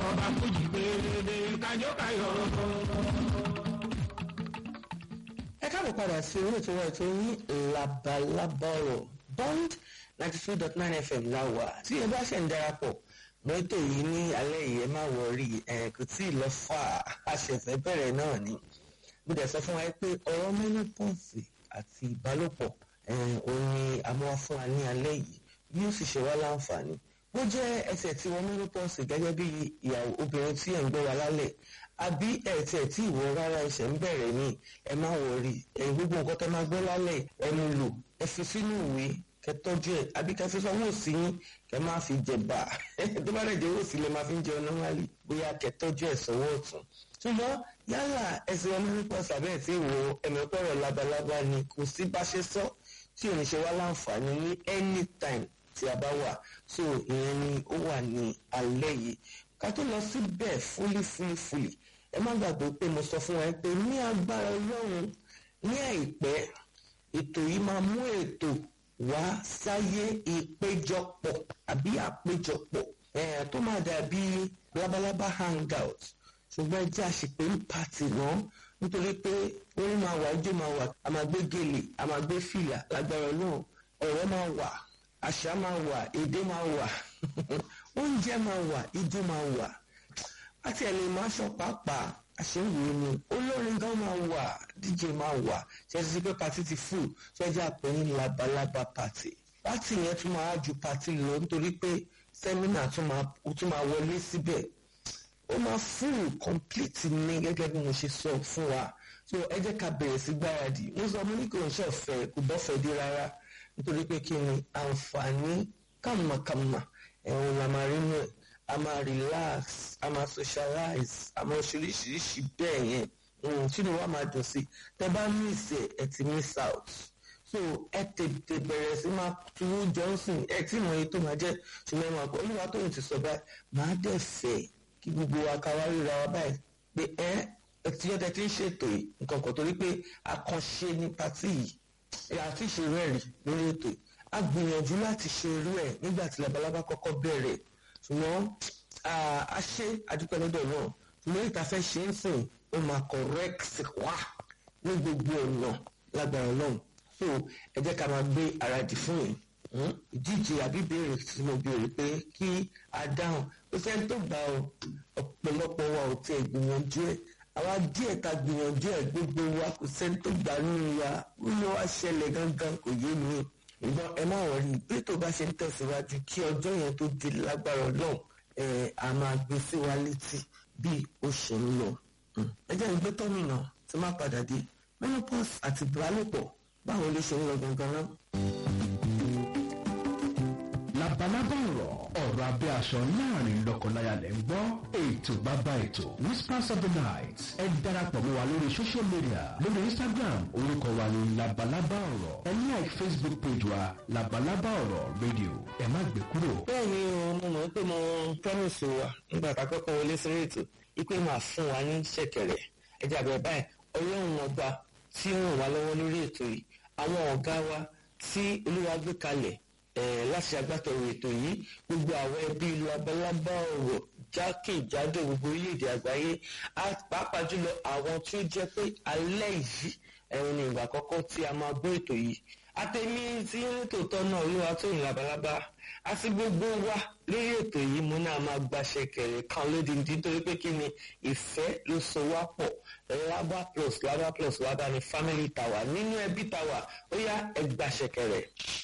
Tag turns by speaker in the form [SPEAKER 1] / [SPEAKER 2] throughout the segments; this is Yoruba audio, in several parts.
[SPEAKER 1] ọba fújì gbèrèdè kájọ káyọ̀.
[SPEAKER 2] ẹ káàbọ̀ padà sí orí ètò wa ètò yín labalábá ọ̀rọ̀ bond ninety two dot nine fm láwà tí ẹ bá ṣe ń darapọ̀ mọ́ ètò yìí ní alẹ́ yìí ẹ má wọrí ẹ kò tí ì lọ fà á àṣẹfẹ́ bẹ̀rẹ̀ náà ni mo dẹ̀ sọ fún wa pé ọ̀rọ̀ menopause àti ìbálòpọ̀ òun ni àmọ́ fún wa ní alẹ́ yìí yóò sì ṣe wá láǹfààní bó jẹ́ ẹsẹ̀ tí wọ́n menopause gẹ́gẹ́ bí ìyàwó obìnrin tí ẹ̀ ń gbọ́ wa lálẹ́ àbí ẹ̀tẹ̀ tí ìwọ rárá ẹsẹ̀ ń bẹ̀rẹ̀ ní ẹ má wọrí ẹ̀ gbogbo nǹkan tó máa gbọ́ lálẹ́ ẹ mú lò ẹ fi sínú ìwé kẹ tọ́jú ẹ̀ àbí kẹ fi sanwó sí yín kẹ má fi jẹ̀bà tó bá dẹ̀ jẹ́ owó sílẹ̀ máa fi ń jẹun normally bóyá kẹ tọ́jú ẹ̀ sanwó ọ̀tún ṣùgbọ́n yálà ẹsẹ̀ ọmọ nípa sàbẹ̀ tí ìwọ ẹ̀mẹ́pẹ̀rọ̀ labalábá ni kò sí bá ṣe sọ tí ò ní ṣe wá láǹfààní ní anytime tí a bá wà so ìyẹn ni ó wà ní alẹ́ yìí ká tó lọ síbẹ̀ fúlí fúlí fúlí ẹ má gbàgbé pé mo sọ fún wa pé ní agbára ọlọ́run ní àìpẹ́ ètò yìí máa mú ètò wá sáyé ìpéjọpọ̀ àbí àpéjọpọ̀ tó máa dàbí labalábá hangout ṣùgbọ́n ẹ jẹ́ àṣepé ń pàtì náà nítorí pé orin máa wà ijó máa wà a máa gbé gèlè a máa gbé fìlà lágbára ọlọ́run ọ̀rọ̀ máa wà àṣà máa wà èdè máa wà oúnjẹ máa wà ijó máa wà àti ẹ̀lẹ́ máa ṣọ pàápàá àṣewìí ni olórin gan máa wà dj máa wà ṣẹ́sí pé pati ti full ṣẹ́jẹ́ àpè ní labalábá pati pati yẹn tún máa ju pati lọ nítorí pé sẹ́mínà tún máa wọlé síbẹ̀ ó máa full complete ní gẹ́gẹ́ bí mo ṣe sọ fún wa so ẹ jẹ́ ká bẹ̀rẹ̀ sí gbáradì mo sọ mo ní kò ń ṣọ̀fẹ́ kò bọ́fẹ́ dé rárá nítorí pé kí ni àǹfààní kàmàkàmà ẹ̀wọ̀n la máa rí nù ẹ̀ a máa relax a máa socialize a máa ṣoríṣiríṣi bẹ́ẹ̀ yẹn tínú wa máa dùn sí tẹ bá miss ẹ ẹ ti miss out so ẹ tètè bẹ̀rẹ̀ sí máa tuwó johnson ẹ tí mo yẹ tó máa jẹ́ ṣùgbọ́n ìmọ̀ àpò olúwa tóun ti sọ báyìí máa dẹ̀ fẹ́ kí gbogbo wa ká wá ríra wa báyìí pé ẹ ẹ tí yọ̀dẹ̀ ti ń ṣètò yìí nǹkan kan torí pé àkànṣe ní pátì yìí àti ìṣerú ẹ̀rí lórí ètò yìí a gbìyànjú láti ṣe irú ẹ̀ nígbà tí labalábá kọ́kọ́ bẹ̀rẹ̀ ṣùgbọ́n a ṣe àdúpẹ́ lọ́dọ̀ náà ṣùgbọ́n ìta fẹ́ ṣe ń sìn ó máa correct wá ní gbogbo ọ̀nà lágbára náà so ẹ jẹ́ ká máa gbé ara dì fún yìí ìdíje àbí béèrè tí mo béèrè pé kí a dáhùn ó sẹ́ni tó gbà ọ ọ̀pọ̀lọpọ̀ wa ò tẹ̀ gbìyànjú ẹ̀ àwa díẹ̀ ta gbìyànjú ẹ̀ gbogbo wa kò sẹ́ni tó gbà nínú wa wíwọ́ wá ṣẹlẹ̀ gangan kò yé mi ìgbọ́n ẹ má wọrí bí tó bá ṣe ń tẹ̀síwájú kí ọjọ́ yẹn tó di lágbára ọlọ́run ẹ a máa gbé sí wa létí bí ó ṣe ń lọ. ẹ jẹ́ ìgbé tọ́mìnà tí má padà dé menopause àti ìbálòpọ̀ báwo ló ṣe ń lọ gangan náà.
[SPEAKER 3] labalábá ọ̀rọ̀ ọ̀rọ̀ abẹ́ aṣọ láàrin lọ́kọláya lẹ́ ń gbọ́ ètò bàbá ètò whispers of the night ẹ darapọ̀ mọ́ wa lórí social media lórí instagram orúkọ wa ní labalábá ọ̀rọ̀ ẹ like facebook page wa labalábá ọ̀rọ̀ radio ẹ má gbé kúrò.
[SPEAKER 2] bẹ́ẹ̀ni o mo mọ̀ pé mo promise wa nígbà tá a kọ́kọ́ wọlé sí ètò ipe máa fún wa ní ṣẹ̀kẹ̀rẹ̀ ẹ jẹ́ àbẹ̀ báyìí ọlọ́run ọba tí ó ràn wá lọ́wọ́ lórí ètò yìí àwọn ọ̀gá wa tí olúwa gbé kalẹ̀ láti agbátẹrù ètò yìí gbogbo àwọn ẹbí labalábá ọ̀rọ̀ jákèjádò gbogbo orílẹ̀-èdè àgbáyé pàápàá jùlọ àwọn tí ó jẹ́ pé alẹ́ yìí ẹ̀rùn ní ìgbà àkọ́kọ́ tí a máa gbọ́ ètò yìí àtẹ̀mí tí nítòótọ́ náà olúwa tó yìn labalábá àti gbogbo wa lórí ètò yìí mo náà máa gbaṣẹ kẹrẹ kan lódìndí nítorí pé kí ni ìfẹ́ ló so wá pọ̀ lábá plus lábá plus lábá ni family tower nínú ẹbí tower ó yá ẹ gbaṣẹ kẹrẹ.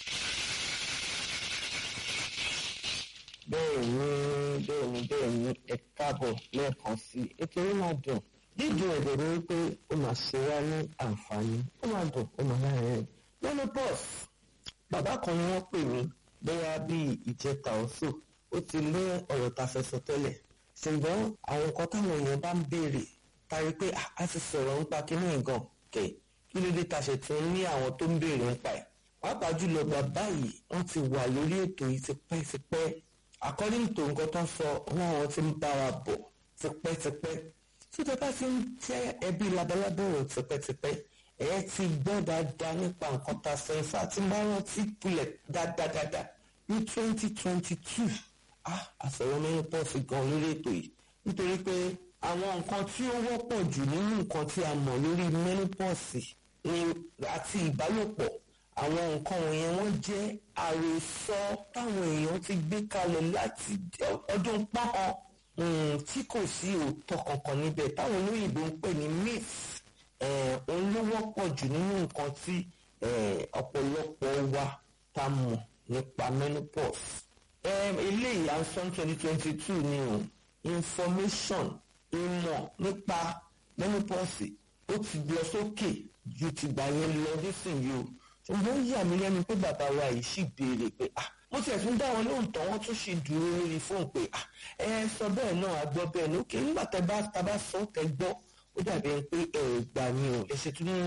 [SPEAKER 2] bẹ́ẹ̀ ni bẹ́ẹ̀ ni bẹ́ẹ̀ ni ẹ káàbọ̀ lẹ́ẹ̀kan sí i ètò yìí máa dùn dídùn ẹ̀dẹ̀ ni wípé ó máa ṣe wá ní àǹfààní ó máa dùn ó máa láàrin lọ́nà bọ́ọ̀s bàbá kan ni wọ́n pè mí bóyá bíi ìjẹta ọ̀sọ̀ ó ti lé ọ̀rọ̀ ta fẹ́ sọ tẹ́lẹ̀ ṣùgbọ́n àwọn nǹkan táwọn èèyàn bá ń béèrè tari pé a ti sọ̀rọ̀ nípa kíní ìgàn kẹ̀ kí ló dé ta ṣe tún ní àwọn tó ń béèrè nípa ẹ̀ pàápàá jùlọ bàbá yìí wọ́n ti wà lórí ètò yìí tipẹ́tipẹ́ according to nǹkan tó ń sọ wọn àwọn ti ń bá wa bọ̀ tipẹ́tipẹ́ tí tẹ́tà ti ń jẹ́ ẹbí labalábẹ́ rẹ̀ tipẹ́tipẹ́ ẹ̀ ti gbọ́ dáadáa nípa nǹkan tá a sọ in fact tí n bá rántí kulẹ̀ dáadáa ní twenty twenty two ah àsọ̀rọ̀ mẹ́rin pọ̀ sí gan lórí ètò yìí nítorí pé àwọn nǹkan tí ó wọ́pọ̀ jù nínú nǹkan tí a mọ̀ lórí menopause ni àti ìbálòpọ̀ àwọn nǹkan wọ̀nyẹn wọ́n jẹ́ àròsọ táwọn èèyàn ti gbé kalẹ̀ láti ọdún pọ́n tí kò sí òótọ́ kankan níbẹ̀ táwọn olóyìnbó ń pè ní myth òun ló wọ́pọ̀ jù nínú nǹkan tí ọ̀pọ̀lọpọ̀ wa ta mọ̀ nípa menopause. eléyìí à ń sọ twenty twenty two ni o information ìmọ̀ nípa menopause ó ti lọ sókè ju tìgbà yẹn lọ nísìnyí o ṣùgbọ́n ó yà mí lẹ́nu pé bàbá wa yìí sì béèrè pé ah mo tiẹ̀ tún dá wọn lóhùn tán wọ́n tún ṣe dúró lórí fóònù pé ah ẹ sọ bẹ́ẹ̀ náà a gbọ́ bẹ́ẹ̀ ní òkè nígbà tẹ bá ta bá sọ tẹ gbọ́ ó dàbí ẹni pé ẹ gbà mí o ẹ ṣe tún ní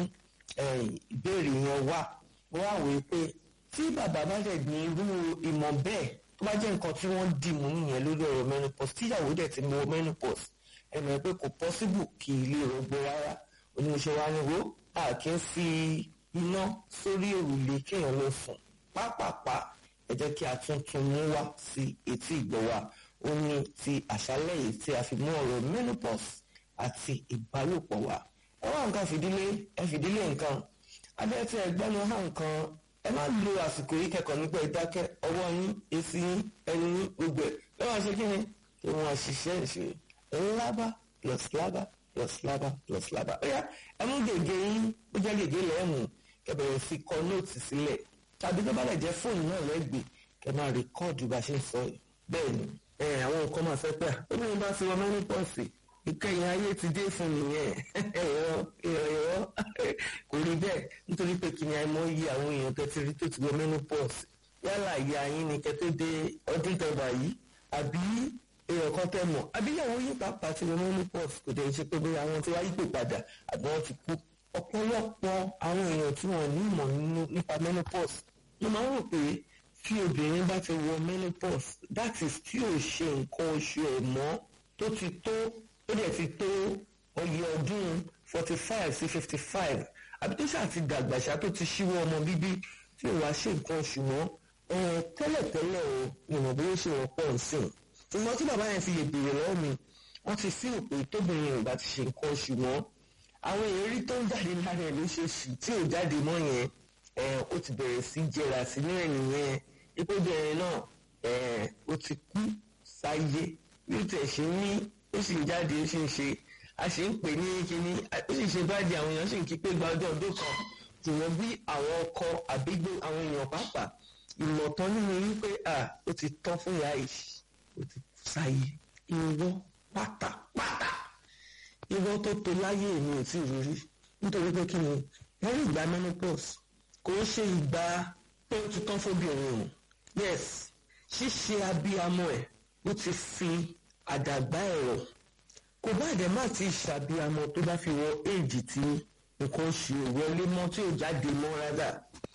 [SPEAKER 2] ìbéèrè yẹn wá wọ́n á wòye pé tí bàbá bá dẹ̀ ní irú ìmọ̀ bẹ́ẹ̀ tó bá jẹ́ nǹkan tí wọ́n dì mú nìyẹn lórí ọ̀rọ̀ menopause tíyàwó dẹ̀ ti mọ menopause ẹ mọ̀ pé kò possible kí ilé rọgbọ rárá oníṣẹ́ wa ni wo a kì í fi iná sórí òrùlé kéèyàn ló sùn pápápá ẹ jẹ́ kí a tún tún mú wá sí etí ìgbọ́ wa ó ní ti àṣálẹ́ yìí tí a fi mú ọ̀rọ̀ menopause àti ìbálòpọ̀ wa ẹ wá nǹkan fìdílé ẹ fìdílé nǹkan abẹ́rẹ́ tí ẹ gbẹ́nu hàn nǹkan ẹ má lo àsìkò yìí kẹ́kọ̀ọ́ nípa ìdákẹ́ ọwọ́ yín èsì yín ẹnu yín gbogbo ẹ̀ lọ́wọ́ ṣe kí ni ìwọ̀n àṣìṣe ìṣe ńlábà plus lábà plus lábà plus lábà ó yá ẹ mú gègé yín ó jẹ́ gègé lẹ́ẹ̀mú kẹ́ bẹ̀rẹ̀ sí kọ nóòtì sílẹ̀ tàbí tó bá lè jẹ́ fóònù náà lẹ́gbẹ̀ẹ́ kẹ́ máa rìkọ́ọ̀dù bá ṣe ń sọ yìí bẹ́ẹ̀ ni àwọn nǹkan máa fẹ́ pẹ́ obìnrin bá ti wọ mẹ́nìpọ̀sì ìkẹyìn ayé ti dé fún nìyẹn ẹ̀rọ ẹ̀rọ kò rí bẹ́ẹ̀ nítorí pé kí ni àìmọ̀ yí àwọn èèyàn tẹ́tí rí tó ti wọ menopause yálà ìyá yín ni kẹ́ tó dé ọdún tẹ́gbà yìí àbí èèyàn kan tẹ́ mọ̀ àbí ìyàwó yín pàápàá ti wọ menopause kò dẹ̀ ṣe pé bóyá àwọn tí wáyé pè padà àbí wọ́n ti kú ọ̀pọ̀lọpọ̀ àwọn èèyàn tí wọ́n ní ìmọ̀ nípa menopause ló máa ń rò pé tí obìnrin bá ti wọ menopause that is tí ò ṣe nǹkan oṣù ẹ̀ mọ́ tó ti tó ó dẹ̀ ti tó ọyẹ ọdún forty five sí fifty five àbí tó ṣáà ti dàgbà ṣá tó ti ṣíwọ́ ọmọ bíbí tí ò wá ṣe nǹkan oṣù mọ́ tẹ́lẹ̀tẹ́lẹ̀ o ìmọ̀ bí ó ṣe wọ́pọ̀ nsìn ṣùgbọ́n tí bàbá yẹn fi lè béèrè lọ́wọ́ mi wọ́n ti sí òpè tóbìnrin ò bá ti ṣe nǹkan oṣù mọ́ àwọn èrí tó ń jáde lára ẹ̀ lóṣooṣù tí ò jáde mọ́ yẹn ó ti bẹ̀rẹ̀ sí jẹrà sí ní ẹ̀yìn yẹn ipò bẹ̀rẹ̀ náà ó ti kú sáyé bí ó tẹ̀ ṣe ní ó sì ń jáde ó sì ń ṣe a sì ń pè ní kíní ó sì ṣe báàdì àwọn èèyàn sì ń kí pé gba ọjọ́ ọdún kan ṣùgbọ́n bí àwọn ọkọ àbígbó àwọn èèyàn pàápàá ìmọ̀tán nínú wípé à ó ti tán fún ìyá yìí ó ti sáyé irọ́ pátápátá irọ́ tó tó láyé èmi ò tí ì rí nítorí pé kí ni wọ́n rí ìgbà menopause kò ń ṣe ìgbà pé ó ti tán fóbìnrin o yes ṣíṣe abiyamọ ẹ̀ ó ti fi àdàgbà ẹ̀rọ kò bá ẹ̀dẹ̀ má ti ṣàbíamọ tó bá fi wọ éèjì tí nǹkan oṣù wọlé mọ́ tí ò jáde mọ́ rárá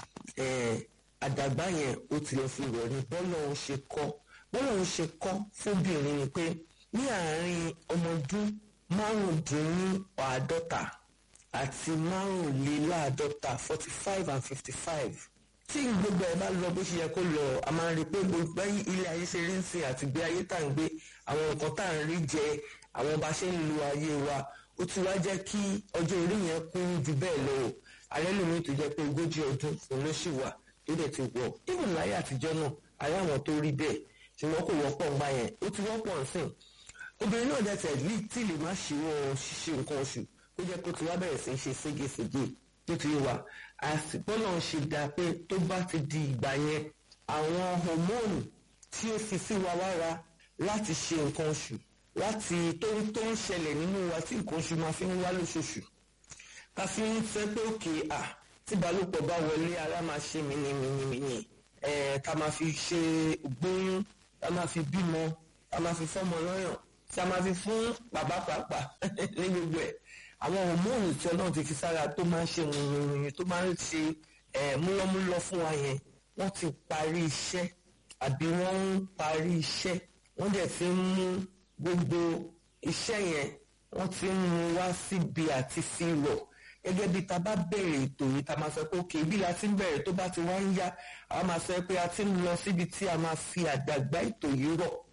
[SPEAKER 2] àdàgbà yẹn ó ti lọ fi rọ̀ ní bọ́lá òun ṣe kọ́ bọ́lá òun ṣe kọ́ fóbìnrin ni pé ní àárín ọmọdún márùndínláàádọ́ta àti márùnléláàádọ́ta forty five and fifty five tí gbogbo ẹ bá lọ bó ṣe yẹ kó lọ a máa rí i pé gbogbo ilé ayé ṣe rí ń sìn àti gbé ayé tá à ń gbé àwọn nǹkan tá à ń rí jẹ àwọn bá ṣe ń lo ayé wa ó ti wá jẹ́ kí ọjọ́ orí yẹn kún ju bẹ́ẹ̀ lọ o alẹ́ lómi tó jẹ́ pé ogójì ọdún òun ló ṣì wà tó dẹ̀ ti wọ̀ even láyé àtijọ́ náà ayé àwọn tó rí bẹ́ẹ̀ ṣùgbọ́n kò wọ́pọ̀ ńgbà yẹn ó ti wọ́pọ̀ nsìn obìnrin náà dẹ̀ tẹ̀ lí tí lè má ṣíwọ́ ṣíṣe nǹkan oṣù ó jẹ́ kó ti wá bẹ̀rẹ̀ sí í ṣe ségesège nítorí wa àsìkò náà ṣe dáa pé tó bá ti di ìgbà yẹn àwọn homonu tí ó fi sí wa lára láti ṣe nǹkan oṣù láti tó tó ń ṣẹlẹ̀ nínú wa tí nǹkan oṣù máa fi ń wá lóṣooṣù ká fi ń fẹ́ pé òkè à tí balùpọ̀ bá wọlé ara máa ṣe mìíní ẹ̀ ká máa fi ṣe gbóyún ká máa fi bímọ ká máa fi fọ́mọ lọ́yàn tí a máa fi fún bàbá pàápàá ní gbogbo ẹ̀ àwọn hòmóònù tí ọlọ́run ti fi sára tó máa ń ṣe ròyìnròyìn tó máa ń ṣe múlọ́múlọ́ fún wa yẹn wọ́n ti parí iṣẹ́ àbí wọ́n ń parí iṣẹ́ wọ́n dẹ̀ ti ń mú gbogbo iṣẹ́ yẹn wọ́n ti ń mú wá síbi àti fi rọ̀ gẹ́gẹ́ bí ta bá bẹ̀rẹ̀ ètò yìí ta máa sọ pé òkè bí la ti ń bẹ̀rẹ̀ tó bá ti wá ń yá a máa sọ pé a ti ń lọ síbi tí a máa fi àdàgbà ètò yìí rọ̀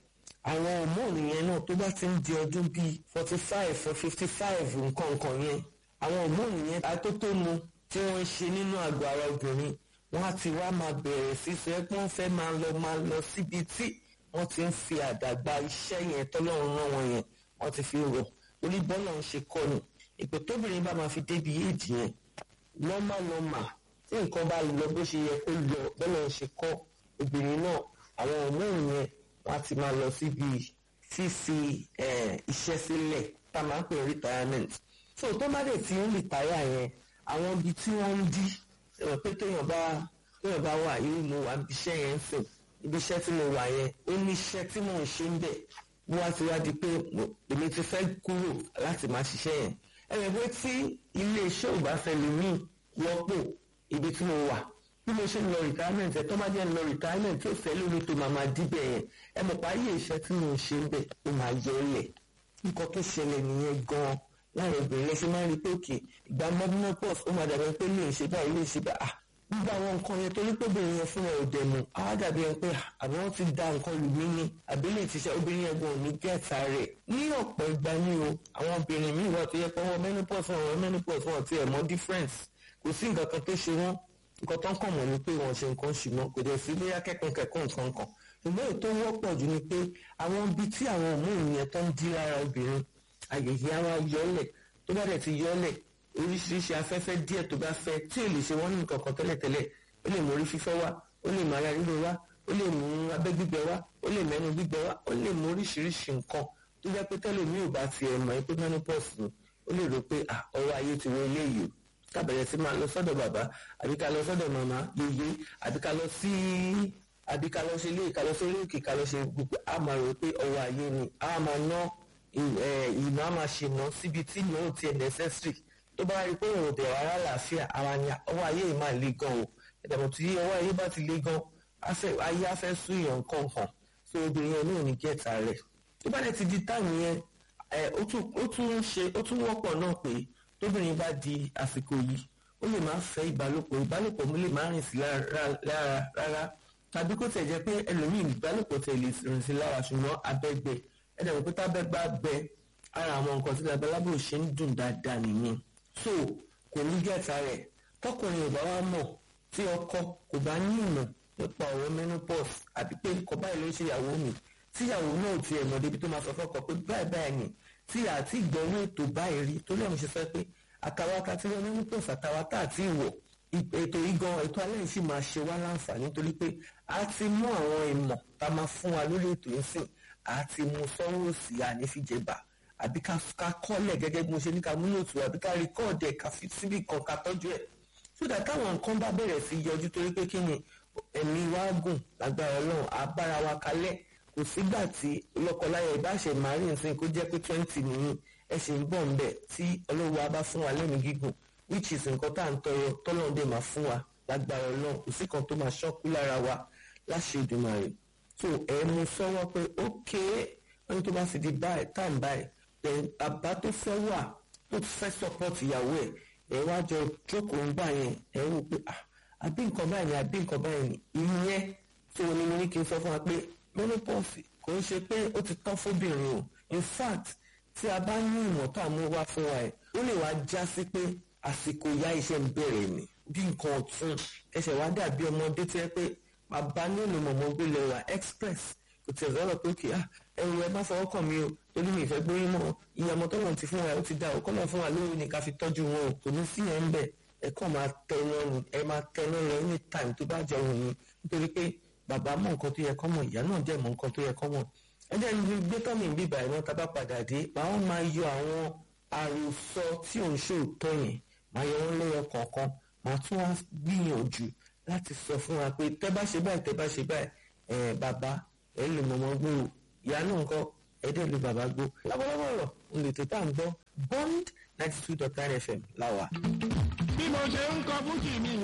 [SPEAKER 2] àwọn hormone yẹn náà tó bá ti ń di ọdún bíi forty five or fifty five nǹkan nǹkan yẹn àwọn hormone yẹn atótónu tí wọ́n ń ṣe nínú àgọ́ ara obìnrin wọ́n á ti wá máa bẹ̀rẹ̀ sí sọ ẹ́ pé wọ́n fẹ́ máa lọ máa lọ síbi tí wọ́n ti ń fi àdàgbà iṣẹ́ yẹn tọ́lọ́run rán wọn yẹn wọ́n ti fi rọ̀ orí bọ́lá ń ṣe kọ́ ni ìpè tóbìnrin bá máa fi débi éèdì yẹn nọ́mà nọ́mà tí nǹkan bá lọ bó ṣe yẹ kó lọ bọ́lá ń ṣe kọ́ obìnrin náà àwọn hormone yẹn wọ́n á ti máa lọ síbi fífi iṣẹ́ sílẹ̀ tá a máa ń pè retirement so tó má dé tí ń retire yẹn àwọn ibi tí wọ́n ń dí ẹ̀rọ pé téèyàn bá téèyàn bá wà yìí mo wà ibi iṣẹ́ yẹn ń sìn ibi iṣẹ́ tí mo wà yẹn ó ní iṣẹ́ tí mò ń ṣe ń bẹ̀ mo wá ti wá di pé èmi ti fẹ́ kúrò láti máa ṣiṣẹ́ yẹn ẹ̀rọ pé tí ilé iṣẹ́ ò bá fẹ́ lè mí wọ́pọ̀ ibi tí mo wà bí mo ṣe ń lọ retirement ẹ tó bá jẹ́ ń lọ retirement tó fẹ́ lórí tó máa máa díbẹ̀ yẹn ẹ mọ̀ pa ayé iṣẹ́ tí mo ń ṣe ń bẹ̀ ó máa yẹ ọ́ lẹ̀ nǹkan tó ṣẹlẹ̀ nìyẹn gan-an láàrin obìnrin lẹ́sẹ̀ máa ń rí pé òkè ìgbà menopause ó máa dàbí pé lè ṣe báyìí lè ṣe bá a gbogbo àwọn nǹkan yẹn torí pé obìnrin yẹn fúnra ò dẹ̀mú á dàbí ẹni pé àbí wọ́n ti da nǹkan lù mí ni àbí lè ti ṣe obìnrin yẹn gan ò ní gẹ̀ẹ́ta rẹ̀ ní ọ̀pọ̀ ìgbà ni o àwọn obìnrin míì wà tó yẹ pé wọ́n menopause wọn wọ́n menopause wọn ti ẹ̀ mọ́ difference kò sí nǹkan kan tó ṣe wọ́n nǹkan tó ń kàn mọ́ ni pé wọ́n ṣe nǹkan ṣùgbọ́n kò dẹ̀ sí bóyá kẹ́kọ̀ọ́ kẹ́kọ̀ọ́ nǹkan kan ṣùgbọ́n èyí tó wọ́pọ̀ jù ni pé àwọn ibi tí àwọn hormone yẹn tó ń dí lára obìnrin àyèyé á wá yọlẹ̀ tó bá dẹ̀ ti yọlẹ̀ oríṣiríṣi afẹ́fẹ́ díẹ̀ tó bá fẹ́ tí ò lè ṣe wọ́n ní nǹkan kan tẹ́lẹ̀tẹ́lẹ̀ ó lè mú orí fífọ́ wá ó lè mú ara ríro wá ó lè mú abẹ́ gbígbẹ wá ó lè mẹ́nu gbígbẹ wá ó lè mú oríṣiríṣi nǹkan tó jẹ́ pé tẹ́lẹ̀ mi ò bá tiẹ̀ mọ̀ pé menopause ni ó lè rò pé ọwọ́ ayé ti wọ eléyìí o kábẹ̀rẹ̀ sí máa lọ sọ́dọ̀ bàbá àbí ká lọ sọ́dọ̀ màmá yeye àbí ká lọ sí àbí ká lọ ṣe ilé ká lọ sórí òkè ká lọ ṣe gbogbo a máa rò pé ọwọ́ ayé ni a máa ná ìná a máa ṣe ná síbi tí ìná ò tiẹ̀ necessary tó bá rí pé òun ò bẹ̀rẹ̀ ara làáfíà ara ni ọwọ́ ayé yìí máa le gan o ìdààmú tí ọwọ́ ayé bá ti le gan ayé á fẹ́ sún ìyàn kọ̀ọ̀kan so obìnrin yẹn náà ní gẹ̀ẹ́ta rẹ̀ tó bá dẹ̀ ti di táàmù yẹn ó tún ṣe ó tún wọ́pọ̀ náà pé tóbìnrin bá di àsìkò yìí ó lè máa fẹ́ ìbálòpọ̀ ìbálòpọ̀ mo lè máa rìn sí lára rárá tàbí kó tẹ̀ jẹ́ pé ẹlòmíì ìbálòpọ̀ tẹ̀ lè rìn sí lára ṣùgbọ́n abẹ́gbẹ ẹ̀dẹ̀ wò pé tábẹ́ bá gbẹ ara àwọn nǹkan tí labalábò ṣe ń dùn dáadáa nìyẹn so kò ní gẹ̀ẹ́ta rẹ̀ tọkùnrin ò bá wá mọ̀ tí ọkọ kò bá ní ìmọ̀ nípa ọ̀rọ̀ menopause àbí pé nǹkan báyìí ló ń ṣe ìyàwó mi tíyàwó náà ti ẹ̀ mọ̀ débi tó máa sọ fọ́kọ pé báyìí báyìí ni tí àti ìgbọ̀nwó ètò báyìí rí torí àwọn ṣe sọ pé àtàwọn akatí wọn ní pọ̀ àtàwọn tá àti ìwọ̀ ètò igan ètò alẹ́ yìí sì máa ṣe wá láǹfààní torí pé a ti mú àwọn ìmọ̀ tá a máa fún wa lórí ètò yìí sìn a ti mú sọ́wọ́ sí ànífìjẹba àbí ká kọ́lẹ̀ gẹ́gẹ́ bí mo ṣe ní ká mú lòtù àbí ká rìkọ́ọ̀dì ẹ̀ ká fi síbì kan ká tọ́jú ẹ̀ sódà táwọn nǹkan bá bẹ̀rẹ̀ sí yọjú torí pé kí ni ẹ̀mí wa gùn lágbára ọlọ́run àbára wa kalẹ̀ kò sígbà tí lọ́kọláya ìbáṣẹ màrí nsìn kó jẹ́ pé twenty nìyí ẹ ṣì ń bọ̀ ń bẹ̀ tí ọlọ́wọ́ a bá fún wa lẹ́mìí gígùn which is nǹkan tá à ń tọrọ tọ́lọ́run dé máa fún wa lágbára ọlọ́run kò sí kan tó máa ṣọ́kú lára wa láṣẹ Èdùmàrè so ẹ mú sọ́wọ́ pé ókè wọ́n ní tó bá sì di báyìí tá à ń báyìí then bàbá tó fẹ́ wà tó fẹ́ support ìyàwó ẹ̀ ẹ wá jọ jókòó ń gbà yẹn ẹ wò pé àbí nǹkan báyìí ni àbí nǹkan báyìí ni ìyẹn tó ní mo ní kí n sọ fún wa pé menopause kò ń ṣe pé ó ti tán fóbìnrin o in fact tí a bá ní ìmọ̀ tó àmú wá fún wa ẹ̀ ó lè wá já sí pé àsìkò ìyá iṣẹ́ ń bẹ̀rẹ̀ ni bí nǹkan ọ̀tún ẹsẹ̀ wá dàbí ọmọdé tó yẹ pé bàbá nílùú mọ̀mọ́ gbé lọ wà express kò tẹ̀ sọ́rọ̀ pé kì í ẹ̀rù ẹ má fọwọ́ kàn mí o torí mi ìfẹ́ gbóyún mọ́ iye ọmọ tó lọ́n ti fún wa ó ti dá o kọ́nà fún wa lórí ni ká fi tọ́jú wọn o kò ní sí ẹ̀ ń bẹ̀ ẹ kàn máa tẹnu ọrùn ẹ máa tẹnu ọrùn any time tó bá jẹ òun yín nítorí pé bàbá mọ nǹkan tó yẹ kọ́ mọ̀ ìyá náà dẹ̀ mọ nǹkan tó yẹ kọ́ mọ̀ ẹ jẹ́ ní gbé tọ́mì bíbà ẹ̀ náà tá bá padà dé àwọn máa yọ àwọn àròsọ tí òun ṣe òótọ́ yẹn máa yọ wọn lẹ́yọ kọ̀ọ̀kan máa tún wá gbìyànjú láti sọ fún wa pé tẹ́ bá ṣe báyìí tẹ́ bá ṣe báyìí ẹ̀ bàbá ẹ̀ lè mọ̀mọ́ gbó o ìyá náà ńkọ́ ẹ̀ dẹ̀ lè bàbá gbó lábọ́lábọ́ ọ̀rọ̀ ń lè tètè à ń gbọ́ bond ninety two dot nine fm láwa.
[SPEAKER 1] bí mo ṣe ń kọ fújì mi